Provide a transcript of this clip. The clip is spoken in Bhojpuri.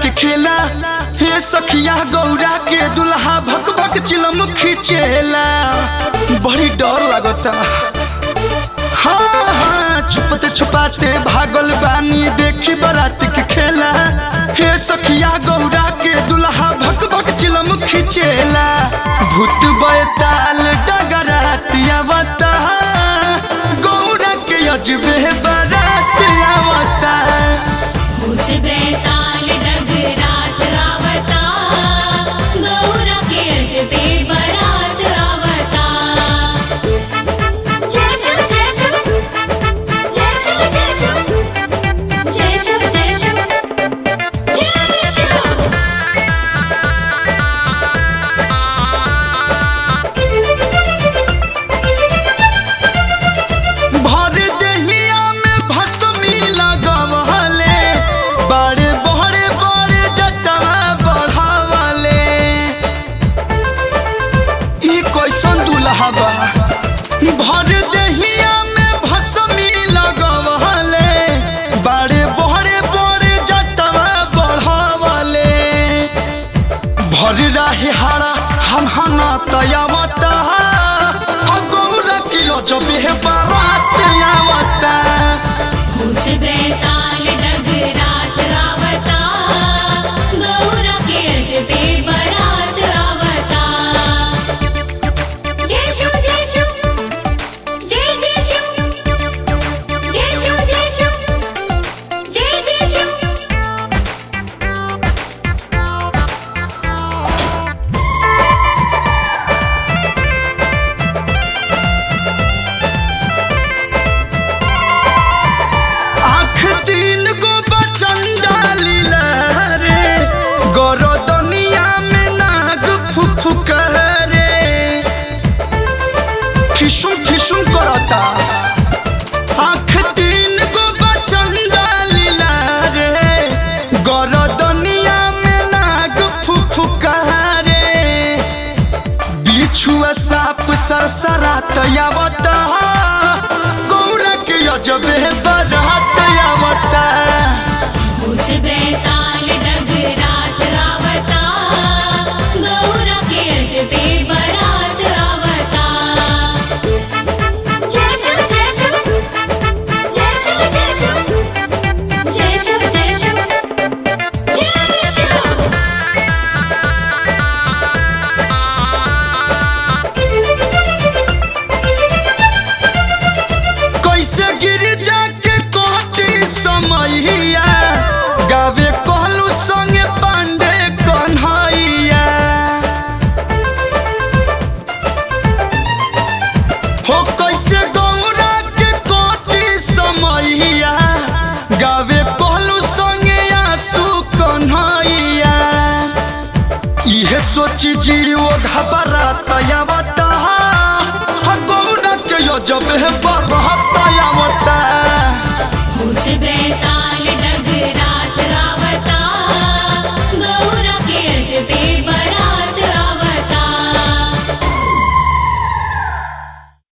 के खेला हे सखिया गौरा के दुल्हा भक भक चिलम खिचेला बड़ी डर लगता हाँ हाँ छुपते छुपाते भागल बानी देखी बारात के खेला हे सखिया गौरा के दुल्हा भक भक चिलम खिचेला भूत बैताल डगरात आवता गौरा के अजबे बारात आवता भूत बैताल डगरात आवता गौरा के अजबे बरात आवता जय शिव जय शिव जय शिव जय शिव जय शिव जय शिव जय शिव भर देहिया में भस्मी लगवले बड़े बड़े बड़े जटवा बढ़ावले ई कैसन दुल्हा बा भर देहिया में भस्मी लगवले बड़े बड़े बड़े जटवा बढ़ावले भर रहे हारा हम हना तयावता गौरा की जब बारात आवता भूत बैताल डगरात आवता गौरा के अजबे बरात आवता जय शिव जय शिव जय जय शिव जय शिव जय शिव जय जय शिव आँख तीन गो बचंदा लीला रे गौर दुनिया में नाग फुफुक रे ठिसुम ठिसुम करता आँख तीन गो बचंदा लीला रे गौर दुनिया में नाग फुफुक रे बिछुआ साप सरसरात आवता गौरा के अजबे बरात आवता भूत बैताल डगरात आवता गौरा के अजबे बरात आवता जय शिव जय शिव जय शिव जय शिव जय शिव जय शिव जय शिव कैसे गिर जाके कोटी समैया गावे कहलू संगे पांडे कन्हैया हो कैसे गौरा के कोटी समैया गावे कहलू संगे आंसू कन्हैया इहे सोची जीरो घबरात आवता गौरा के जब बरहत आवता भूत बैताल